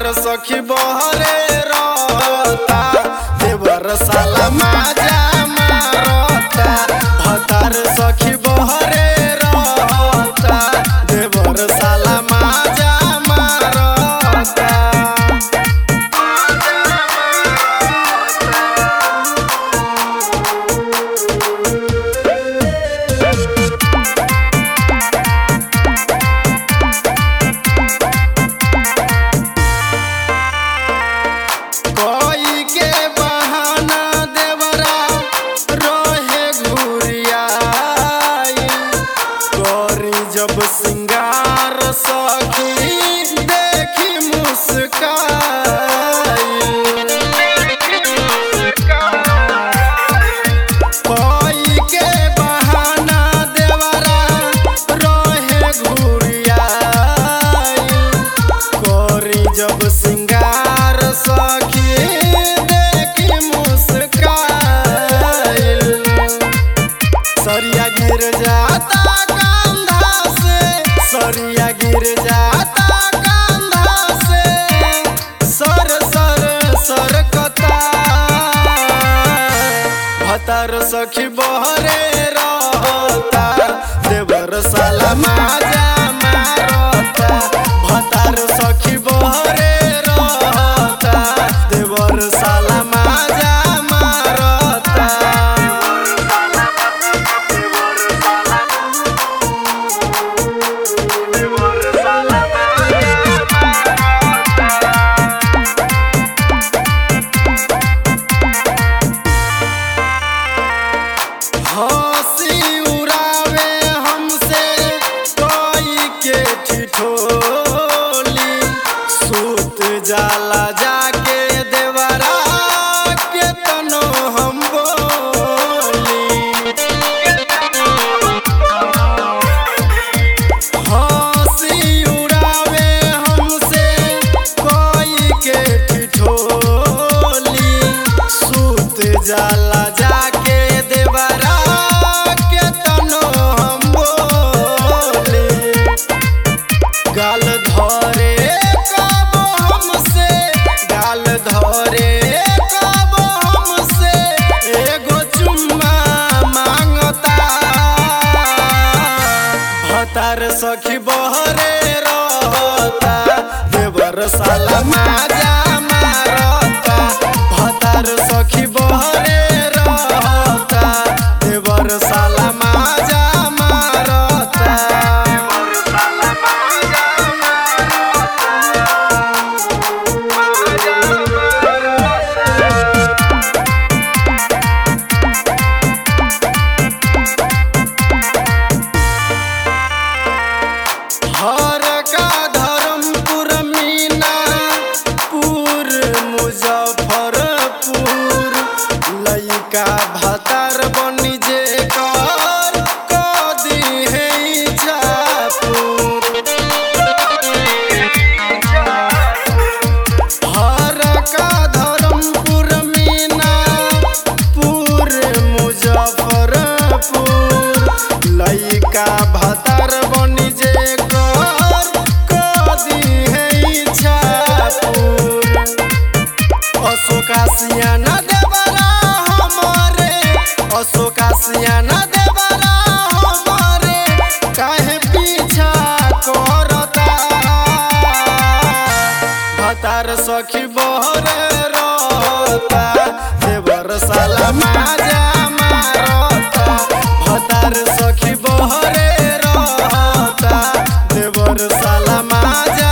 सखी बहरे रहता देवर साला माजा मारता भतार सखी बहरे रहता देवर साला माजा मारता कोई के बहाना देवरा रोहे घुरियाई करी जब सिंगार सखी देखी मुस्काई कोई के बहाना देवरा रोहे घुरियाई कोरी जब सिंगार सखी देखी मुस्काइल सरिया गिर जाता कंधा से सरिया गिर जाता कंधा से सर सर सर कता भतर सखी बहरे रहता देवर साला माजा मारता भतार सखी बहरे रहता देवर साला माजा मारता हंसी उड़ावे हमसे कोई के ठिठोली सूत जाला जाके देवरा के तनो हम बोली हंसी उड़ावे हमसे कोई के ठिठोली सूत जाला जाके देवरा के तनो हम बोली गाल धरे कब हमसे गाल धरे कब हमसे एगो चुम्मा मांगता भतार सखी बहरे रहता देवर साला माजा मारता भतार सखी बहरे रहता देवर साला माजा मारता हर का धर्मपुर मीना पुर मुजफ्फरपुर लइका भतार बनी जे कर कदी है हर का धर्मपुर मीना पुर मुजफ्फरपुर लइका भतार बनी जे कर कदी है इच्छापुर अशोका सियाना देवरा हमारे अशोका सियाना देवरा हमारे काहे पीछा करता भतार सखी बहरे रहता देवर साला माजा मारता भतार सखी बहरे रहता देवर साला माजा